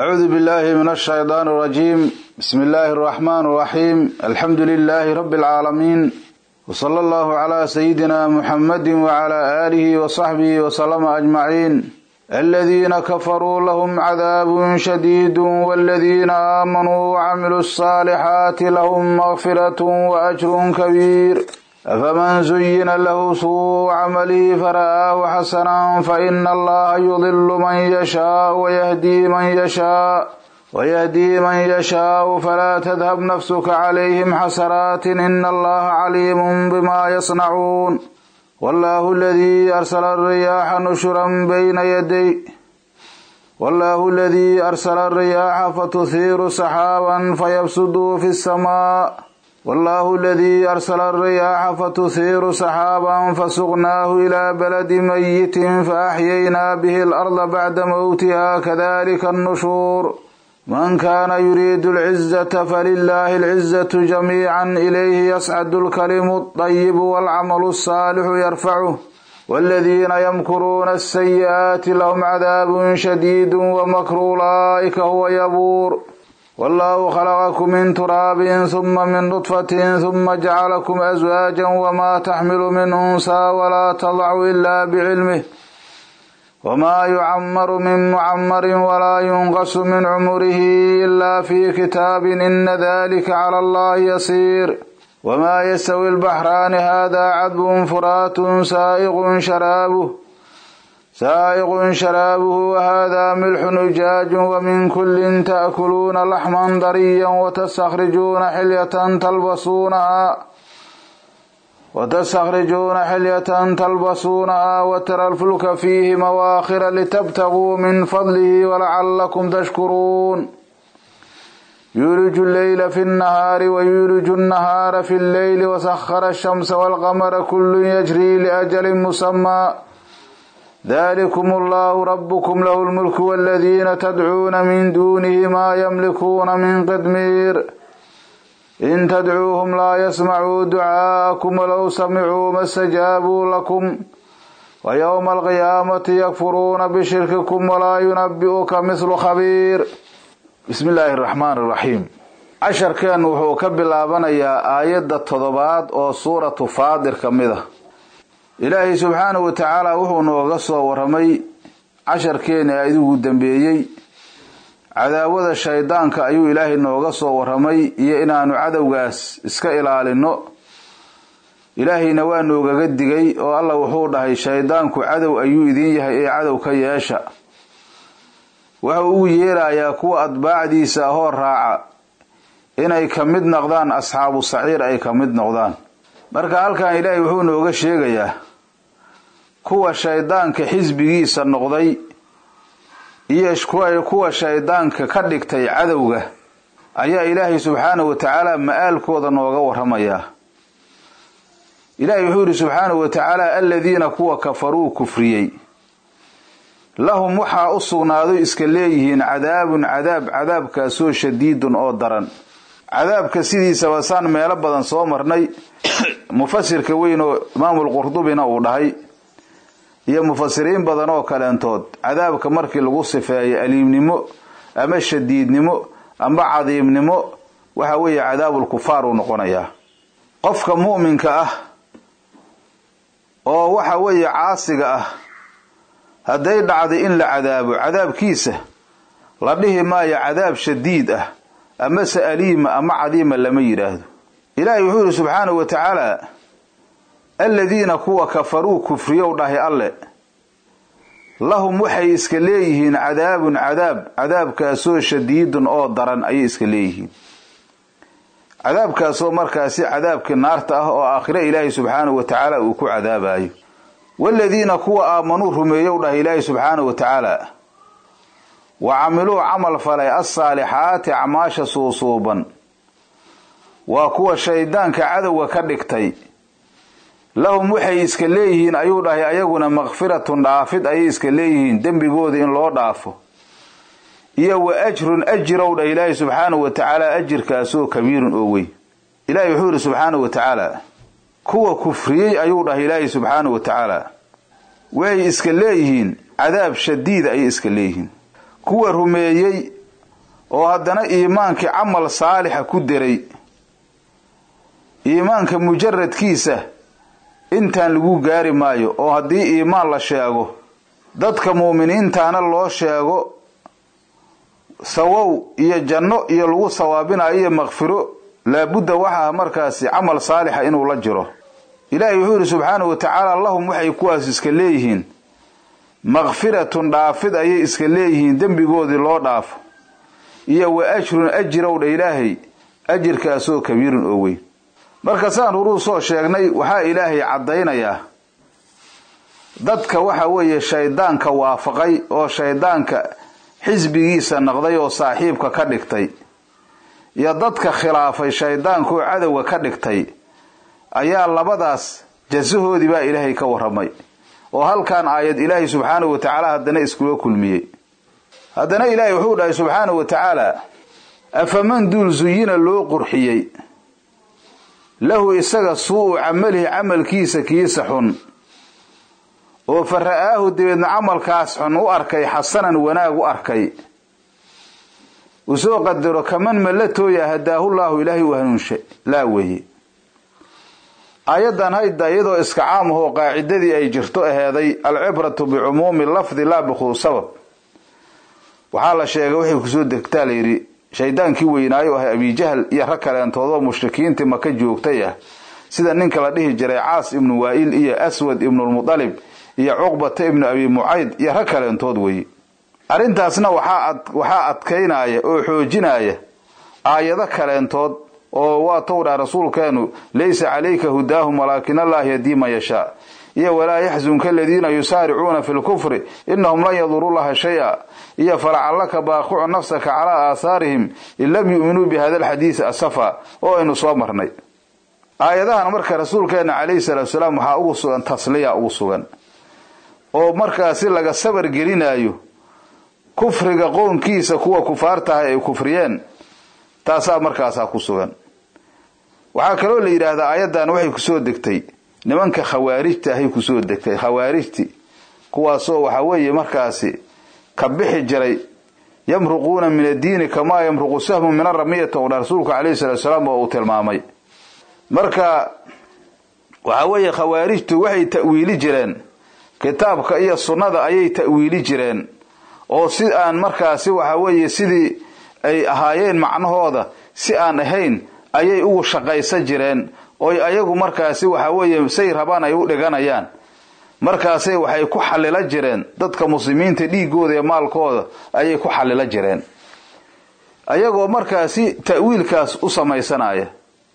أعوذ بالله من الشيطان الرجيم بسم الله الرحمن الرحيم الحمد لله رب العالمين وصلى الله على سيدنا محمد وعلى آله وصحبه وسلم أجمعين الذين كفروا لهم عذاب شديد والذين آمنوا وعملوا الصالحات لهم مغفرة وأجر كبير أفمن زين له سوء عمله فرآه حسنا فإن الله يضل من يشاء ويهدي من يشاء ويهدي من يشاء فلا تذهب نفسك عليهم حسرات إن الله عليم بما يصنعون والله الذي أرسل الرياح نشرا بين يدي والله الذي أرسل الرياح فتثير سحابا فيبسد في السماء والله الذي أرسل الرياح فتثير سحابا فسقناه إلى بلد ميت فأحيينا به الأرض بعد موتها كذلك النشور من كان يريد العزة فلله العزة جميعا إليه يصعد الكلم الطيب والعمل الصالح يرفعه والذين يمكرون السيئات لهم عذاب شديد ومكر أولئك هو يبور والله خلقكم من تراب ثم من نطفة ثم جعلكم أزواجا وما تحمل من أنثى ولا تضع إلا بعلمه وما يعمر من معمر ولا ينقص من عمره إلا في كتاب إن ذلك على الله يسير وما يستوي البحران هذا عذب فرات سائغ شرابه سائغ شرابه وهذا ملح نجاج ومن كل تأكلون لحما ضريا وتستخرجون حلية تلبسونها وتستخرجون حلية تلبسونها وترى الفلك فيه مواخر لتبتغوا من فضله ولعلكم تشكرون يولج الليل في النهار ويولج النهار في الليل وسخر الشمس والقمر كل يجري لأجل مسمى ذلكم الله ربكم له الملك والذين تدعون من دونه ما يملكون من قدمير إن تدعوهم لا يسمعوا دعاءكم ولو سمعوا ما استجابوا لكم ويوم القيامة يكفرون بشرككم ولا ينبئك مثل خبير بسم الله الرحمن الرحيم casharkeen wuxuu ka bilaabanayaa aayadda toddobaad oo suuratu faadir ka mid ah ilaahay subxaanahu wa tacaala wuxuu nooga soo waramay casharkeeni idigu dambeeyey cadaawada shaydaanka ayuu ilaahay nooga soo waramay iyo inaanu cadowgaas iska ilaalino ilaahayna waa noogaga digay oo alla wuxuu dhahay shaydaanku cadow ayuu idin yahay ee cadow ka yeesha wuxuu ugu yeerayaa kuwa atbaacdiisa ahoo raaca inay ka mid noqdaan asxaabu saciir ay ka mid noqdaan marka halkan ilaahay wuxuu nooga sheegayaa kuwa shaydaanka xisbigiisa noqday iyo kuwa shaydaanka ka dhigtay cadowga ayaa ilaahay subxaanahu wa tacaala ma-aalkooda nooga waramayaa ilaahay wuxuu yihi subxaanahu wa tacaala aladiina kuwa kafaruu kufriyey lahum waxaa u sugnaado iska leeyihiin cadaabun cadaab cadaabkaasoo shadiidun oo daran cadaabka sidiisaba saan meelo badan soo marnay mufasirka weyn oo imaamulqurdubina uu dhahay iyo mufasiriin badan oo kaleentood cadaabka markii lagu sifeeyo aliimnimo ama shadiidnimo ama cadiimnimo waxa weeye cadaabulkufaar uu noqonayaa qofka mu'minka ah oo waxa weeye caasiga ah hadday dhacday in la cadaabo cadaabkiisa la dhihi maayo cadaab shadiid ah amase aliima ama cadiima lama yidhaahdo ilaahay wuxuu yihi subxaanahu wa tacaala aladiina kuwa kafaruu kufriyow dhahay alle lahum waxay iska leeyihiin cadaabun cadaab cadaabkaasoo shadiidun oo daran ayay iska leeyihiin cadaabkaasoo markaasi cadaabkii naarta ah oo aakhire ilaahay subxaanahu wa tacaala uu ku cadaabayo waaladiina kuwa aamanuu rumeeyow dhahay ilaahay subxaanahu wa tacaala wa camiluu camal falay alsaalixaati acmaasha suusuuban waa kuwa shaydaanka cadowga ka dhigtay lahum waxay iska leeyihiin ayuu dhahay ayaguna makfiratun dhaafid ayay iska leeyihiin dembigooda in loo dhaafo iyo wa ajrun ajirow dhah ilaahay subxaanahu wa tacaala ajirkaasoo kabiirun oo wey ilaahay wuxuu yidhi subxaanahu wa tacaala kuwa kufriyey ayuu dhahay ilaahay subxaanahu wa tacaala waxay iska leeyihiin cadaab shadiida ayay iska leeyihiin kuwa rumeeyey oo haddana iimaankii camal saalixa ku deray iimaanka mujaradkiisa intaan lagu gaari maayo oo haddii iimaan la sheego dadka muuminiintaana loo sheego sawow iyo janno iyo lagu sawaabinayo iyo makfiro laabudda waxaa markaasi camal saalixa inuu la jiro ilaahay wuxuu yidhi subxaanahu wa tacaala lahum waxay kuwaas iska leeyihiin makfiratun dhaafid ayay iska leeyihiin dembigoodii loo dhaafo iyo wa ajrun ajirow dha ilaahay ajirkaasoo kabiirun oo weyn marka saan horuu soo sheegnay waxaa ilaahay caddaynayaa dadka waxa weeye shaydaanka waafaqay oo shaydaanka xisbigiisa noqday oo saaxiibka ka dhigtay iyo dadka khilaafay shaydaanka oo cadowga ka dhigtay ayaa labadaas jasahoodii baa ilaahay ka warramay oo halkan aayad ilaahay subxaanahu wa tacaala haddana iskula kulmiyey haddana ilaahay wuxuu dhahay subxaanahu wa tacaala afaman duul zuyina loo qurxiyey lahu isaga suu-u camalihi camalkiisa kiisa xun oo fa ra'aahu dabeedna camalkaas xun u arkay xasanan wanaag u arkay uu soo qadaro kaman mallatooya hadaahullaahu ilaahay u hanuunshay laa weeye aayaddan hayda iyadoo iska caam ahoo qaacidadii ay jirto aheeday alcibratu bicumuumi lafdi laa bikhuus sabab waxaa la sheegay waxay kusoo degtaa layidhi shaydaankii weynaayo ahay abijahl iyo rag kaleentoodoo mushrikiintii maka joogtay ah sida ninka la dhihi jiray caas ibnu waa'il iyo aswad ibnulmudalib iyo cuqbata ibnu abi mucayd iyo rag kaleentood weeye arrintaasna waxaa adkaynaya oo xoojinaya aayado kaleentood oo waa towdhaa rasuulkeenu laysa calayka hudaahum walaakin allaah yadii man yashaa iyo walaa yaxzunka aladiina yusaaricuuna fi lkufri inahum lan yadurullaha shay-a iyo falacallaka baaqicu nafsaka calaa aahaarihim in lam yu'minuu bi hada alxadiisi asafa oo aynu soo marnay aayadahan marka rasuulkeena calayhi salaatu salaam waxaa ugu sugan tasliya ugu sugan oo markaasi laga sabar gelinayo kufriga qoonkiisa kuwa kufaartahay ay kufriyeen taasaa markaasaa ku sugan waxaa kaloo la yidhaahdaa aayaddan waxay kusoo degtay nimanka khawaarijta ahay kusoo degtay khawaarijti kuwaasoo waxa weeye markaasi ka bixi jiray yamruquuna min addiini kamaa yamruqu sahmu min aramiyata u dha rasuulku calayhi salatu salaam oo uu tilmaamay marka waxa weeye khawaarijtu waxay ta'wiili jireen kitaabka iyo sunnada ayay ta'wiili jireen oo si aan markaasi waxa weeye sidii ay ahaayeen macnahooda si aan ahayn ayay ugu shaqaysan jireen oy ayagu markaasi waxa weeye say rabaan ay u dhiganayaan markaasay waxay ku xallila jireen dadka muslimiinta dhiigooda iyo maalkooda ayay ku xallila jireen ayagoo markaasi ta'wiilkaas u samaysanaya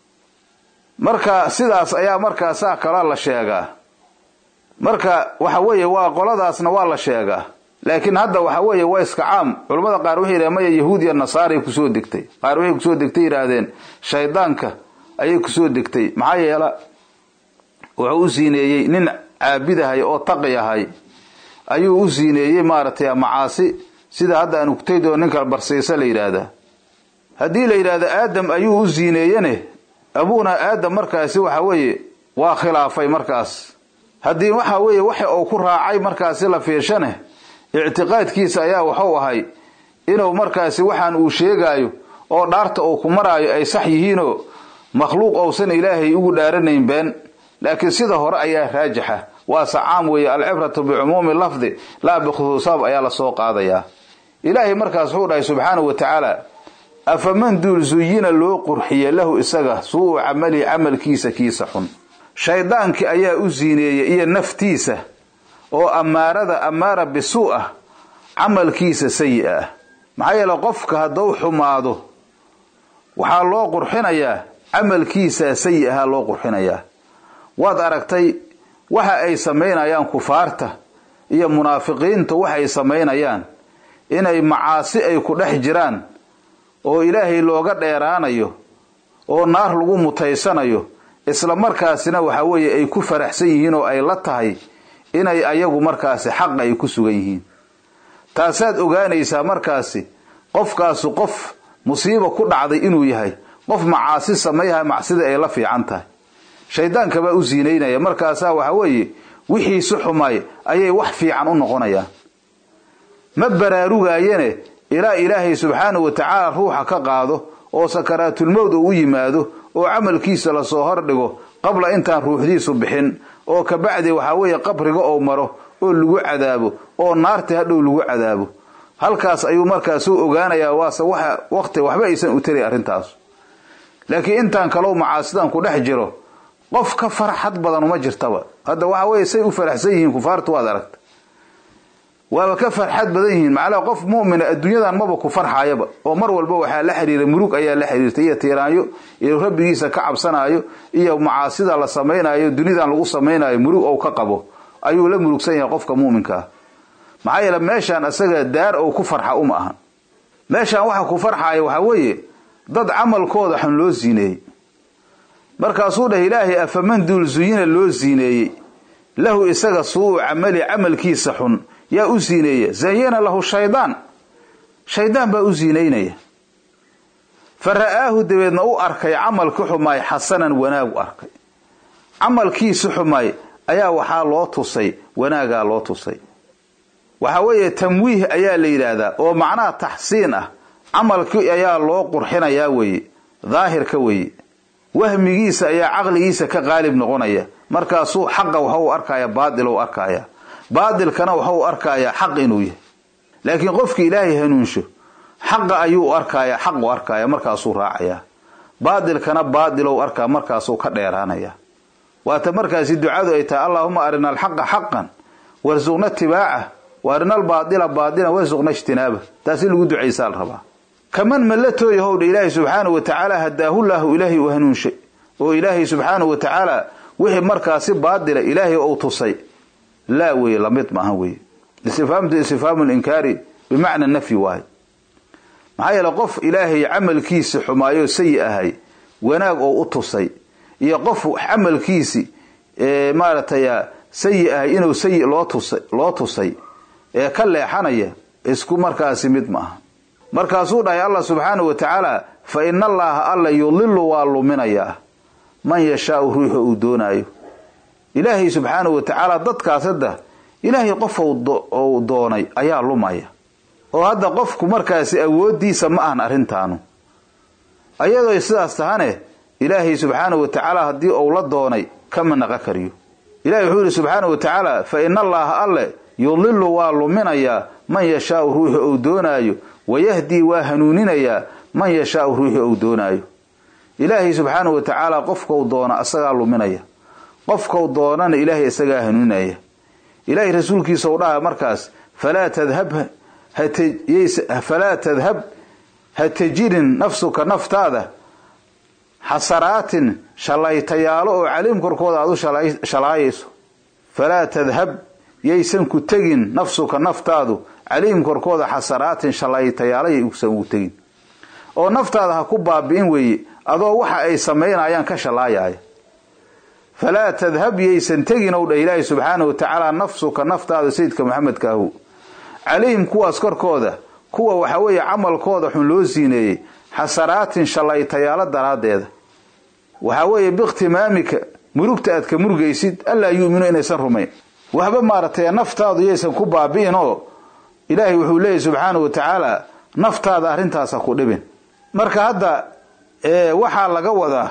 marka sidaas ayaa markaasaa kala la sheegaa marka waxa weeye waa qoladaasna waa la sheegaa laakiin hadda waxa weeye waa iska caam culamada qaar waxay yidhahen maya yahuud iyo nasaaray kusoo degtay qaar waxay kusoo degtay yidhaahdeen shaydaanka ayay kusoo degtay maxaa yeela wuxuu u siineeyey nin caabidahay oo taqi ahay ayuu u siineeyey maaragtay macaasi sida hadda aan ugtaydoo ninka barsiisa la yidhaahdaa haddii la yidhaahdo aadam ayuu u siineeyene abuuna aadam markaasi waxa weeye waa khilaafay markaas haddii waxa weeye waxa uu ku raacay markaasi la fiirshane ictiqaadkiisa ayaa waxuu ahay inuu markaasi waxaan uu sheegaayo oo dhaarta uu ku maraayo ay sax yihiinoo makhluuq ousan ilaahay ugu dhaaranayn been laakiin sida hore ayaa raajixa waase caam weeye alcibratu bicumuumi lafdi laa bikhusuusaab ayaa lasoo qaadayaa ilaahay markaas wuxuu dhahay subxaanahu wa tacaala afaman duul zuyina loo qurxiye lahu isaga suu-u camalihi camalkiisa kiisa xun shaydaankii ayaa u siineeyey iyo naftiisa oo ammaarada ammaara bisuu ah camalkiisa sayi ah maxaa yeele qofka hadduu xumaado waxaa loo qurxinayaa camalkiisaa sayi ahaa loo qurxinayaa waad aragtay waxa ay samaynayaan kufaarta iyo munaafiqiinta waxay samaynayaan inay macaasi ay ku dhex jiraan oo ilaahay looga dheeraanayo oo naar lagu mutaysanayo isla markaasina waxa weeye ay ku faraxsan yihiin oo ay la tahay inay ayagu markaasi xaq ay ku sugan yihiin taasaad ogaanaysaa markaasi qofkaasu qof musiiba ku dhacday inuu yahay qof macaasi samayha macsida ay la fiican tahay shaydaanka baa u siinaynaya markaasaa waxa weeye wixiisu xumay ayay wax fiican u noqonayaan ma baraarugaayene ilaa ilaahay subxaanahu wa tacaala ruuxa ka qaado oo sakaraatulmowd uu u yimaado oo camalkiisa lasoo hordhigo qabla intaan ruuxdiisu bixin oo kabacdi waxaa weeye qabriga ou maro oo lagu cadaabo oo naarta hadhow lagu cadaabo halkaas ayuu markaasuu ogaanayaa waase waxa waqti waxba aysan u tari arrintaas laakiin intaan kalow macaasidan ku dhex jiro qof ka farxad badan uma jirtaba hadda waxa weeye say u faraxsan yihiin kufaartu waad aragta waaba ka farxad badan yihiin macnaha qof mu'mina adduunyadan maba ku farxaayaba oo mar walba waxaa la xiriira murug ayaa la xiriirta iyo tiiraanyo iyo rabbigiisa ka cabsanaayo iyo macaasida la samaynayo dunidan lagu samaynayo murug ou ka qabo ayuu la murugsan yahay qofka mu'minka ah maxaa yeele meeshaan isaga daar ou ku farxa uma ahan meeshaan waxa ku farxaaya waxaa weeye dad camalkooda xun loo siineeyey markaasuu dheh ilaahay afaman duul zuyina loo siineeyey lahu isaga suu camali camalkiisa xun yaa u siineeya zayana lahu shaydaan shaydaan baa u siinaynaya fa ra'aahu dabeedna u arkay camalki xumaay xasanan wanaag u arkay camalkiisi xumaay ayaa waxaa loo tusay wanaagaa loo tusay waxaa weeye tamwiih ayaa la yidhaahdaa oo macnaha taxsiin ah camalkii ayaa loo qurxinayaa weeye daahirka weeye wahmigiisa ayaa caqligiisa ka qaalib noqonaya markaasuu xaqa waxa u arkaya baatil u arkaya baatilkana waxa u arkayaa xaq inuu yahay laakiin qofki ilaahay hanuunsho xaqa ayuu arkaya xaq u arkaya markaasuu raacaya baatilkana baadilow arkaa markaasuu ka dheeraanaya waata markaasi ducadu ay tahay allaahuma arina alxaqa xaqan warsuqna tibaaca wa arina albaadila baadilan warsuqna ijtinaaba taasi lagu ducaysaa la rabaa kaman mallatooya howdha ilaahay subxaanahu wa tacaala hadaahullahu ilaahay u hanuunshay oo ilaahay subxaanahu wa tacaala wixii markaasi baadila ilaahay ou tusay laa weye lamid maaha weye istifhaamtu istifhaamu linkaari bimacna nafyi waahay maxaa yeele qof ilaahay camalkiisi xumaayoo sayi ahay wanaag oo u tusay iyo qof camalkiisi maaragtay sayi ahay inuu sayi loo tusay loo tusay ee ka leexanaya isku markaasi mid maaha markaasuu dhahay allah subxaanahu wa tacaala fa ina allaaha alla yudilu waa luminayaa man yashaau ruuxa uu doonaayo ilaahay subxaanahu wa tacaala dadkaas hadda ilaahay qof ou doonay ayaa lumaya oo hadda qofku markaasi awooddiisa ma ahan arrintaanu ayadoo sidaas tahane ilaahay subxaanahu wa tacaala haddii ou la doonay kama naqa kariyo ilahay wuxuu yihi subxaanahu wa tacaala fa ina allaaha alle yudilu waa luminayaa man yashaau ruuxu ou doonaayo wayahdii waa hanuuninayaa man yashaau ruuxu ou doonaayo ilaahay subxaanahu wa tacaala qofkau doona asagaa luminaya qofkau doonana ilaahay isagaa hanuuninaya ilaahay rasuulkiisa u dhaha markaas falaa tadhab falaa tadhab ha tejirin nafsuka naftaada xasaraatin shallaytayaalo oo caliim korkooda aad u shalaayayso falaa tadhab yaysan ku tegin nafsuka naftaadu caliim korkooda xasaraatin shallaytayaalo yaysan ugu tegin oo naftaada ha ku baabi'in weeye adoo waxa ay samaynayaan ka shallaayaya falaa tadhab yaysan tegin ow dheh ilaahi subxaanahu wa tacaala nafsuka naftaada sayidka maxamedka ahu calayhim kuwaas korkooda kuwa waxa weeye camalkooda xun loo siineeyey xasaraatin shallaytayaalo daraaddeeda waxaa weeye biikhtimaamika murugta aad ka murugaysid allaa yu'minu inaysan rumayn waxba maaragtay naftaadu yaysan ku baabi'in oo ilaahay wuxuu leeyahy subxaanahu wa tacaala naftaada arrintaasa ku dhibin marka hadda waxaa laga wadaa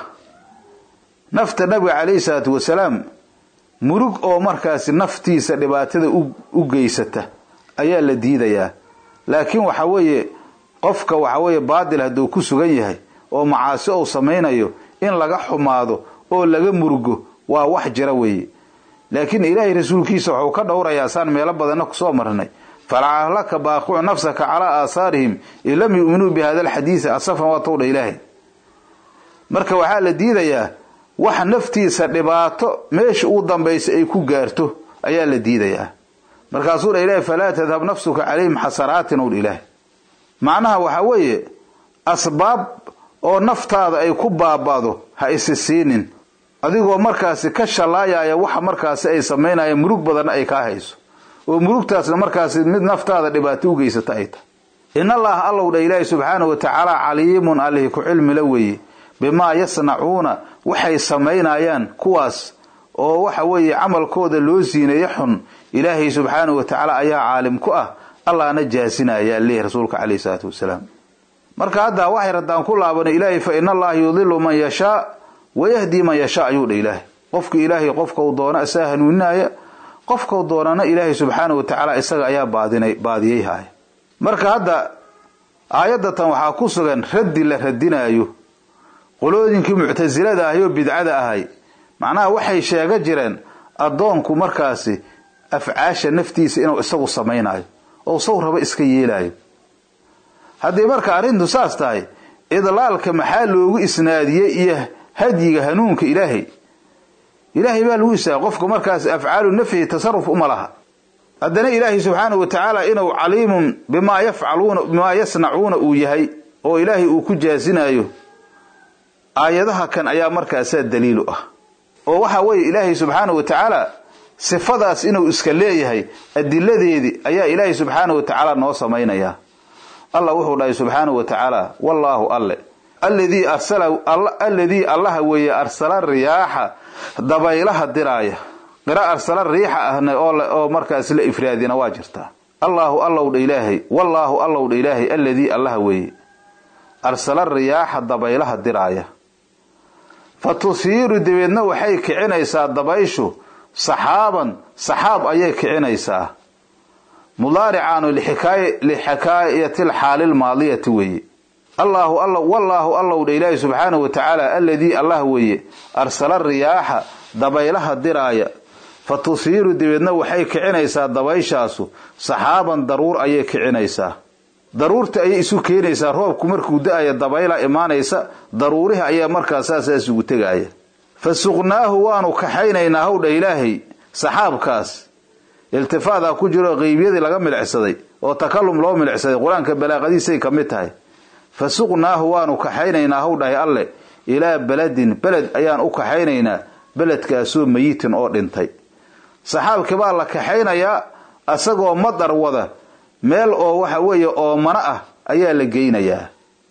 nafta nabiga calayhi salaatu wasalaam murug oo markaasi naftiisa dhibaatada u geysata ayaa la diidayaa laakiin waxa weeye qofka waxa weeye baadil hadduu ku sugan yahay oo macaasi ou samaynayo in laga xumaado oo laga murugo waa wax jira weeye laakiin ilaahay rasuulkiisa wuxuu ka dhowrayaa saan meelo badanna kusoo marnay falacalaka baaqicu nafsaka calaa aasaarihim in lam yu'minuu bi hada alxadiisi asafan waa towdha ilaahay marka waxaa la diidayaa wax naftiisa dhibaato meesha uu dambaysa ay ku gaarto ayaa la diidayaa markaasuu dha ilaahay falaa tadhab nafsuka calayhim xasaraatin ow dha ilaahay macnaha waxaa weeye asbaab oo naftaada ay ku baaba'do ha isi siinin adigoo markaasi ka shallaayaya waxa markaasi ay samaynayaan murug badanna ay kaa hayso oo murugtaasna markaasi mid naftaada dhibaato u geysata ay tahay in allaha allow dha ilaahi subxaanahu wa tacaala caliimun allihi ku cilmila weeye bimaa yasnacuuna waxay samaynayaan kuwaas oo waxa weeye camalkooda loo siineeye xun ilaahay subxaanahu wa tacaala ayaa caalim ku ah allahna jaasinaya leeyahy rasuulka caleyhi salaatu wasalaam marka hadda waxay raddaan ku laabanay ilaahay fa ina allaha yudilu man yashaa wayahdi man yashaa ayuu dha ilaahay qofka ilaahay qofka uu doona isaga hanuuninaya qofkau doonana ilaahay subxaanahu watacaala isaga ayaa baadinay baadiyey haaya marka hadda aayaddatan waxaa ku sugan raddi la radinaayo qolooyinkii muctasilada ahay oo bidcada ahay macnaha waxay sheega jireen addoonku markaasi afcaasha naftiisa inuu isagu samaynayo oo saw raba iska yeelayo haddii marka arrintu saas tahay idlaalka maxaa loogu isnaadiyey iyo hadyiga hanuunka ilaahay ilaahay baa lagu isaaga qofka markaas afcaalu nafyi tasaruf uma laha haddana ilaahay subxaanahu wa tacaala inuu caliimun bimaa yafcaluuna bimaa yasnacuuna uu yahay oo ilaahay uu ku jaasinayo aayadaha kan ayaa markaasaa daliilu ah oo waxa weeye ilaahay subxaanahu wa tacaala sifadaas inuu iska leeyahay adiladeedii ayaa ilaahay subxaanahu wa tacaala noo samaynaya allah wuxuu dhahay subxaanahu wa tacaala wallaahu alle alladii arsala alladii allaha weeye arsala riyaaxa dabaylaha diraaya qira arsala riixa ahna oo markaas la ifraadina waa jirtaa allaahu allow dha ilaahay wallaahu allow dha ilaahay alladii allaha weeye arsala riyaaxa dabaylaha diraaya fa tusiiru dabeedna waxay kicinaysaa dabayshu saxaaban saxaab ayay kicinaysaa mudaaricaanu lixikaayati lxaali lmaadiyati weeye allaahu alla wallaahu allow dha ilaahi subxaanahu wa tacaala alladii allah weeye arsala riyaaxa dabaylaha diraaya fa tusiiru dabeedna waxay kicinaysaa dabayshaasu saxaaban daruur ayay kicinaysaa daruurta ayay isu keenaysaa roobku markuu da-aya dabayla imaanaysa daruurihi ayaa markaas saasaas ugu tegaaya fa suqnaahu waanu kaxaynaynaa howdha ilaahay saxaabkaas iltifaadaa ku jiro qeybyadii laga milicsaday oo takalum loo milicsaday qur-aanka balaaqadiisay ka mid tahay fa suqnaahu waanu kaxaynaynaa howdhahay alle ilaa beledin beled ayaan u kaxaynaynaa beledkaasoo mayitin oo dhintay saxaabkii baa la kaxaynayaa asagoo madar wada meel oo waxa weeye oomano ah ayaa la geynayaa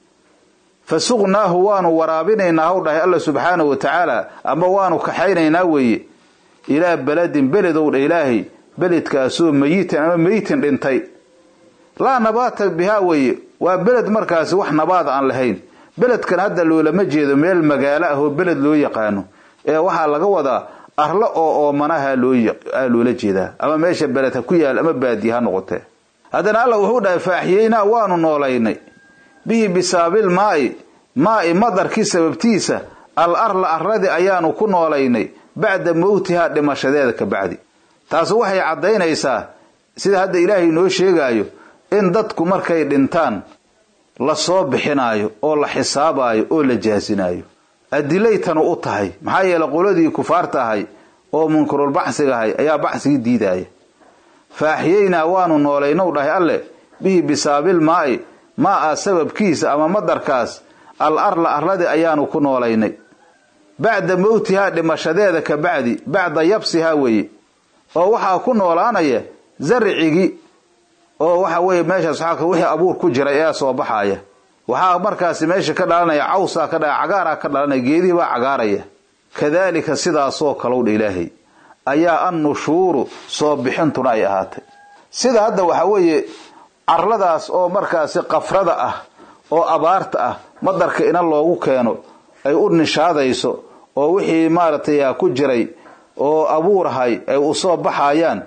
fa suqnaahu waanu waraabinaynaa howdhahay alla subxaanahu wa tacaala ama waanu kaxaynaynaa weeye ilaa beledin beledowdha ilaahay beledkaasoo mayitin ama mayitin dhintay laa nabaata bihaa weeye waa beled markaasi wax nabaad aan lahayn beledkan hadda loolama jeedo meel magaalo ah oo beled loo yaqaano ee waxaa laga wadaa arlo oo oomanaha loola jeedaa ama meesha beled ha ku yaal ama baadiye ha noqotee haddana alla wuxuu dhahay faaxiyeynaa waanu noolaynay bihi bisaabil maa'i maa'i madarkii sababtiisa al arla arradii ayaanu ku noolaynay bacda mowtihaa dhimashadeeda ka bacdi taasi waxay caddaynaysaa sida hadda ilaahay noo sheegaayo in dadku markay dhintaan la soo bixinaayo oo la xisaabaayo oo la jaasinaayo adilay tanu u tahay maxaa yeeley qoladii kufaarta ahay oo munkarul baxsiga ahay ayaa baxsigii diidaaya faaxiyeynaa waanu noolaynow dhahay alle bihi bisaabil maa'i maa-a sababkiisa ama madarkaas al arla arladii ayaanu ku noolaynay bacda mowtihaa dhimashadeeda ka bacdi bacda yabsihaa weeye oo waxaa ku noolaanaya zarcigii oo waxa weeye meeshaas waxaa wixii abuur ku jiray ayaa soo baxaaya waxaa markaasi meesha ka dhalanaya cawsaa ka dha cagaaraa ka dhalanaya geedihii baa cagaaraya kadaalika sidaasoo kalowdha ilaahay ayaa annushuuru soo bixintuna ay ahaatay sida hadda waxaa weeye carladaas oo markaasi qafrada ah oo abaarta ah madarka ina loogu keeno ay u nishaadayso oo wixii maaragtay ku jiray oo abuurahay ay u soo baxayaan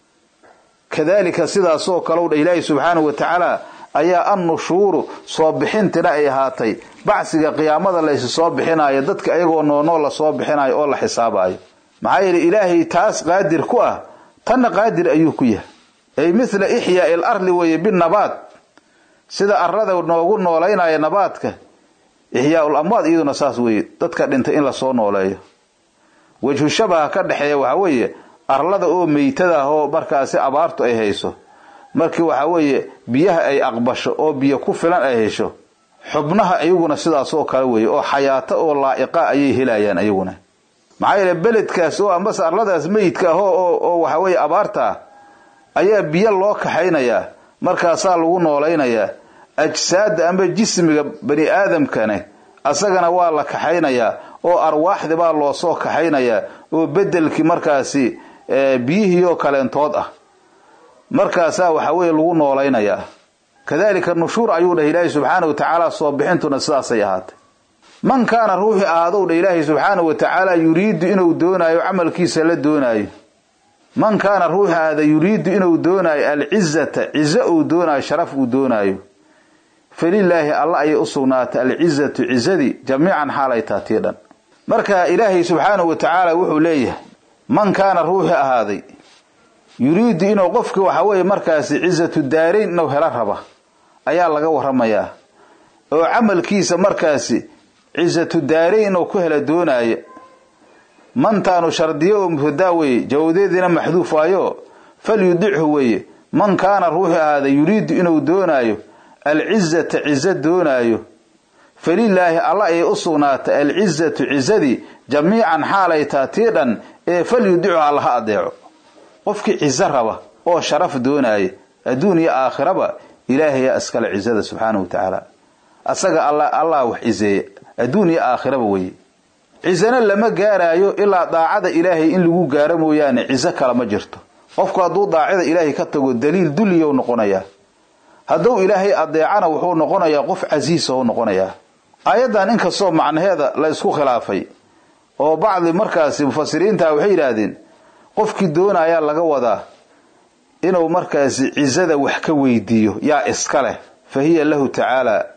kadaalika sidaasoo kalow dha ilaahi subxaanahu wa tacaala ayaa annushuuru soo bixintina ay ahaatay bacsiga qiyaamada laysu soo bixinayo dadka ayagoo noonoo la soo bixinayo oo la xisaabayo maxaa yeele ilaahay taas qaadir ku ah tanna qaadir ayuu ku yahay ay mithla ixyaa il arli weeye binabaad sida arlada noogu noolaynaya nabaadka ixyaaul amwaad iyaduna saas weeye dadka dhintay in lasoo nooleeyo wejhu shabaha ka dhexeeya waxaa weeye arlada oo meytada ah oo markaasi abaartu ay hayso markii waxaa weeye biyaha ay aqbasho oo biyo ku filan ay hesho xubnaha iyaguna sidaasoo kale weeye oo xayaato oo laa'iqa ayay helayaan iyaguna maxaa yeele beledkaas oo ambase arladaas meyidka ah oo waxa weeye abaarta ah ayaa biyo loo kaxaynayaa markaasaa lagu noolaynayaa ajsaada amba jismiga bani aadamkane asagana waa la kaxaynayaa oo arwaaxdi baa loo soo kaxaynayaa oo bedelkii markaasi biyihiioo kaleentood ah markaasaa waxa weeye lagu noolaynayaa kadalika nushuur ayuu dhah ilaahay subxaana wa tacaala soo bixintuna sidaasay ahaatay man kaana ruuxii ahaadow dha ilaahay subxaana wa tacaala yuriidu inuu doonaayo camalkiisa la doonaayo man kaana ruuxi ahaada yuriidu inuu doonaayo alcizata cizo uu doonaayo sharaf uu doonaayo falilaahi alla ayay u sugnaatay alcizatu cizadii jamiican xaalay taatii dhan marka ilaahay subxaanahu wa tacaala wuxuu leeyahay man kaana ruuxii ahaaday yuriidu inuu qofkii waxa weeye markaasi cizatu daarayn inuu helo raba ayaa laga waramayaa oo camalkiisa markaasi cizatu daarayn inuu ku helo doonaayo mantaanu shardiyo oo mubtadaa weeye jawadeediina maxduuf waayo falyudichu weeye man kaana ruuxii ahaaday yuriidu inuu doonaayo alcizata cizo doonaayo falilaahi alla ayay u sugnaatay alcizatu cizadii jamiican xaalay taa tii dhan ee falyudichu allaha adeeco qofkii cizo raba oo sharaf doonaya adduun iyo aakhiraba ilaahayaa iskale cizada subxaanahu wa tacaala asaga allah wax cizeeya adduun iyo aakhiraba weye cizana lama gaaraayo ilaa daacada ilaahay in lagu gaaro mooyaane cizo kale ma jirto qofku hadduu daacada ilaahay ka tago daliil dulliyow noqonayaa hadduu ilaahay adeecana wuxuu noqonayaa qof casiisahou noqonayaa aayaddan inkastoo macnaheeda la isku khilaafay oo bacdi markaasi mufasiriinta waxay yidhaahdeen qofkii doonayaa laga wadaa inuu markaasi cizada wax ka weydiiyo yaa iska leh fa hiya lahu tacaala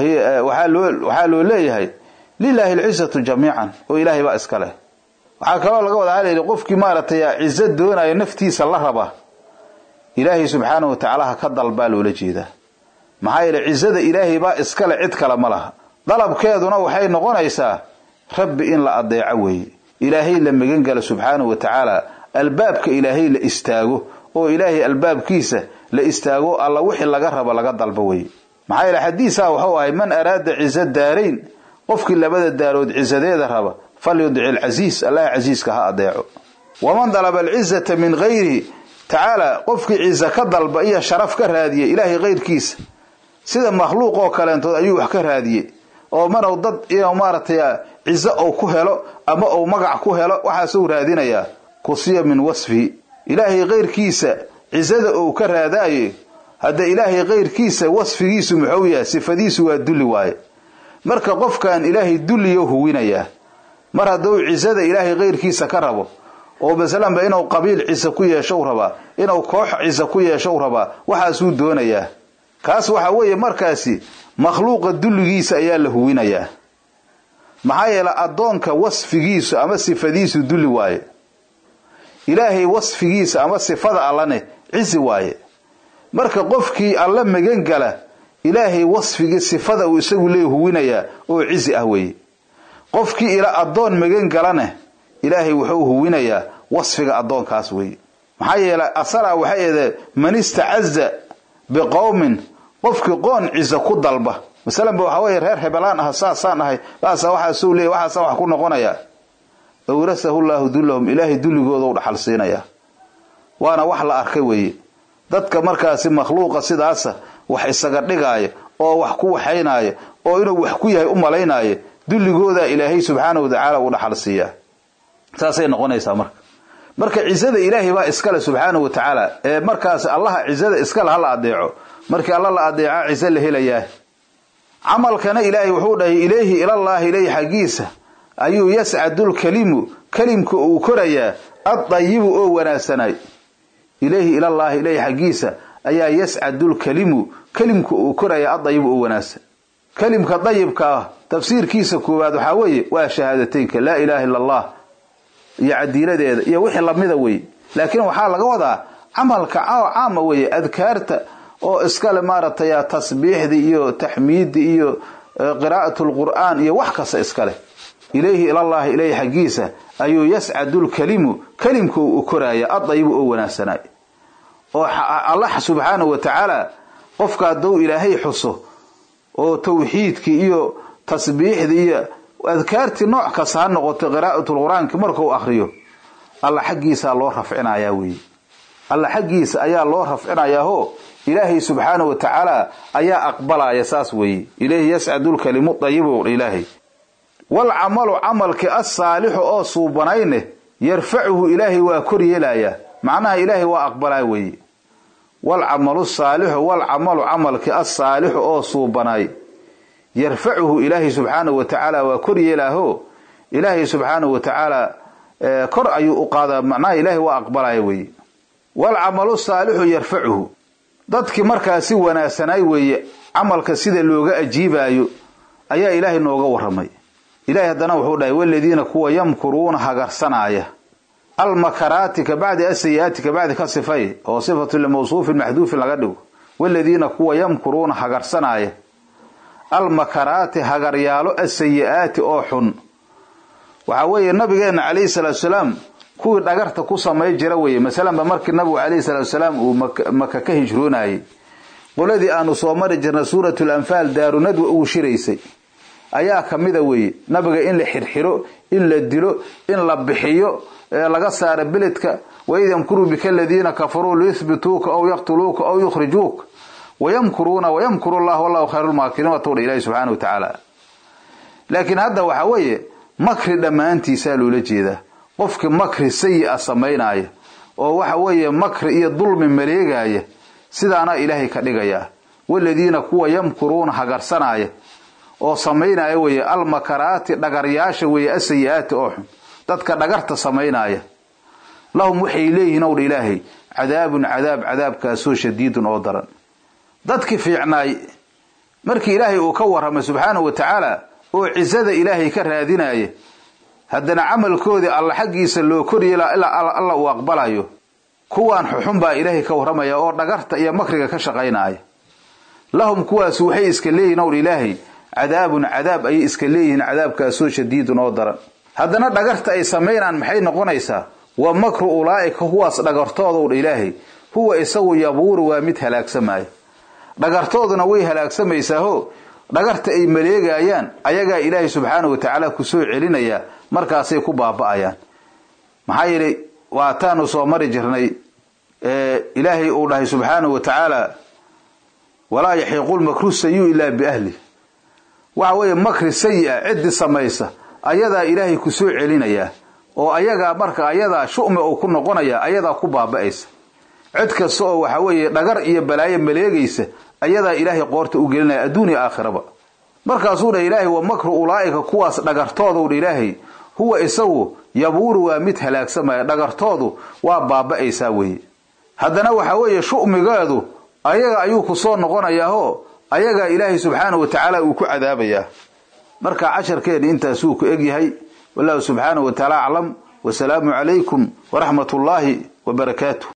waxaa loo leeyahay lilaahi alcizatu jamiican oo ilaahay baa iska leh waxaa kaloo laga wadaa halayidhi qofkii maaragtay cizo doonaya naftiisa la raba ilaahay subxaanahu wa tacaala ha ka dalbaa loola jeedaa maxaa yeele cizada ilaahay baa iskale cid kale ma laha dalabkeeduna waxay noqonaysaa rabbi in la adeeco weeye ilaahay la magangala subxaanahu wa tacaala albaabka ilaahay la istaago oo ilaahay albaabkiisa la istaago alla wixii laga rabo laga dalbo weye maxaa yeele xadiisaa wuxuu ahay man araada cizo daarayn qofkii labada daarood cizadeeda raba falyudic alcasiis allaha casiiska ha adeeco waman dalaba alcizata min gayrihi tacaala qofkii cizo ka dalba iyo sharaf ka raadiye ilaahay kayrkiisa sida makhluuq oo kaleentood ayuu wax ka raadiye oo manow dad inuu maaragtay cizo ou ku helo ama ou magac ku helo waxaasuu raadinayaa kusiya min wasfihi ilaahay kayrkiisa cizada ou ka raadaaye hadda ilaahay kayrkiisa wasfigiisu muxuu yahay sifadiisu waa dulli waaye marka qofkan ilaahay dulliyo huwinayaa mar hadduu cizada ilaahay kayrkiisa ka rabo oo masalanba inuu qabiil ciso ku yeeshow rabaa inuu koox ciso ku yeeshow rabaa waxaasuu doonayaa kaas waxa weeye markaasi makhluuqa dulligiisa ayaa la huwinayaa maxaa yeele addoonka wasfigiisu ama sifadiisu dulli waaye ilaahay wasfigiisa ama sifada allane cizi waaye marka qofkii alla magan gala ilaahay wasfigii sifada uu isagu lee huwinayaa oo cizi ah weeye qofkii ila addoon magan galane ilaahay wuxuu huwinayaa wasfiga addoonkaas weeye maxaa yeelay asalaa waxay eedee man istacaza biqowmin qofkii qoon cizo ku dalba masalanba waxaa weeye reer hebelaan ah saasaan ahay saasa waxaasuu leeyay waxaasa wax ku noqonayaa awrasahu llaahu dullahum ilaahay dulligooda u dhaxal siinayaa waana wax la arkay weeye dadka markaasi makhluuqa sidaasa wax isaga dhigaaya oo wax ku waxaynaaya oo inuu wax ku yahay u malaynaaya dulligooda ilaahay subxaanahu watacaala u dhaxal siiyaa saasay noqonaysaa marka marka cizada ilaahay baa iskale subxaanahu wa tacaala ee markaas allaha cizada iskale ha la adeeco markii alla la adeeca cizo la helayaa camalkana ilaahay wuxuu dhahay ilayhi ilallaahi ilayhi xaggiisa ayuu yascadulkalimu kalimka uu korayaa addayibu oo wanaagsanay ilayhi ilallaahi ilayhi xaggiisa ayaa yascadulkalimu kalimka uu korayaa addayibu oo wanaagsan kalimka dayibka ah tafsiirkiisa koowaad waxaa weeye waa shahaadateynka laa ilaaha illa allah iyo cadiiladeeda iyo wixii lamida weye laakiin waxaa laga wadaa camalka caama weeye adkaarta oo iskale maaragtay tasbiixdii iyo taxmiiddii iyo qiraa'atu lqur'aan iyo wax kasta iskale ilayhi ilallaahi ilayhi xaggiisa ayuu yascadu lkalimu kalimka uu koraaya addayibu oo wanaagsanay oo allah subxaanahu wa tacaala qofka hadduu ilaahay xuso oo tawxiidkii iyo tasbiixdii iyo adkaartii nooc kasta ha noqoto qiraa'atulqur-aanki markuu akriyo alla xaggiisaa loo rafcinayaa weeye alla xaggiisa ayaa loo rafcinayaao ilaahay subxaanahu wa tacaala ayaa aqbalaya saas weeye ilayhi yascadu lkalimu dayibu ilaahay walcamalu camalkii assaalixu oo suubanayne yarfacuhu ilaahay waa kor yeelayaa macnaha ilaahay waa aqbalaa weeye walcamalu saalixu walcamalu camalkii assaalixu oo suubanay yarfacuhu ilaahay subxaanahu wa tacaala waa kor yeelaaho ilaahay subxaanahu wa tacaala kor ayuu u qaadaa macnaha ilaahay waa aqbalaya weeye walcamalu saalixu yarfacuhu dadkii markaa si wanaagsanay weeye camalka sida looga ajiibaayo ayaa ilaahay nooga warramay ilahay haddana wuxuu dhahay waladiina kuwa yamkuruuna hagarsanaaya almakaraati ka bacdi asayi-aati ka bacdi ka sifay oo sifatu limawsuufin maxduufin laga dhigo waladiina kuwa yamkuruuna hagarsanaaya almakaraati hagaryaalo asayi-aati oo xun waxaa weeye nabigeenna calayhi salaatu salaam kuwii dhagarta ku samay jira weeye masalanba markii nabigu calayhi salaatu salaam uu maka ka hijroonayay qoladii aanu soo mari jirnay suuratul anfaal daarunadwa ugu shiraysay ayaa kamida weeye nabiga in la xirxiro in la dilo in la bixiyo laga saaro beledka waid yamkuruu bika aladiina kafaruu liyuhbituuka aw yaqtuluuka aw yukhrijuuka wayamkuruuna wayamkuru llah wallahu khayrulmaakiriin watowdha ilahi subxaana wa tacaala laakiin hadda waxa weeye makri dhammaantiisaa loola jeedaa qofkii makri sayi-a samaynaya oo waxa weeye makri iyo dulmi maleegaya sidaana ilaahay ka dhigayaa waladiina kuwa yamkuruuna hagarsanaya oo samaynaya weeye almakaraati dhagaryaasha weeye asayi-aati oo xun dadka dhagarta samaynaya lahum waxay leeyihiin owdha ilaahay cadaabun cadaab cadaabkaasoo shadiidun oo daran dadkii fiicnaay markii ilaahay uu ka warramay subxaanahu wa tacaala oo cisada ilaahay ka raadinaya haddana camalkoodii alla xaggiisa loo koryeela ilaa alla uu aqbalayo kuwaan xuxun baa ilaahay ka warramaya oo dhagarta iyo makriga ka shaqaynaya lahum kuwaas waxay iska leeyihin owdha ilaahay cadaabun cadaab ayay iska leeyihiin cadaabkaasoo shadiidun oo daran haddana dhagarta ay samaynaan maxay noqonaysaa wa makru ulaa'ika kuwaas dhagartoodowdha ilaahay huwa isagu yabuuru waa mid halaagsamaya dhagartooduna way halaagsamaysaao dhagarta ay maleegayaan ayagaa ilaahay subxaanahu wa tacaala kusoo celinayaa markaasay ku baaba'ayaan maxaa yeelay waataanu soo mari jirnay ilaahay uu dhahay subxaanahu wa tacaala walaa yaxiiqu lmakru sayu ilaa biahli waxa weeye makri sayi-a ciddi samaysa ayadaa ilaahay kusoo celinayaa oo ayagaa marka ayadaa shu'mi uu ku noqonaya ayadaa ku baaba'aysa cid kasta oo waxa weeye dhagar iyo balaayo maleegaysa ayadaa ilaahay qoorta u gelinaya adduun iyo aakhiraba markaasuu dha ilaahay wa makru ulaa'ika kuwaas dhagartoodu dha ilaahay huwa isagu yabuuru waa mid halaagsamaya dhagartoodu waa baaba'aysaa weeye haddana waxa weeye shu'migeedu ayaga ayuu ku soo noqonayaao ayagaa ilaahay subxaanahu wa tacaala uu ku cadaabayaa marka casharkeeni intaasuu ku egyahay wallahu subxaanahu wa tacaala aclam wasalaamu calaykum waraxmat ullaahi wa barakaatuh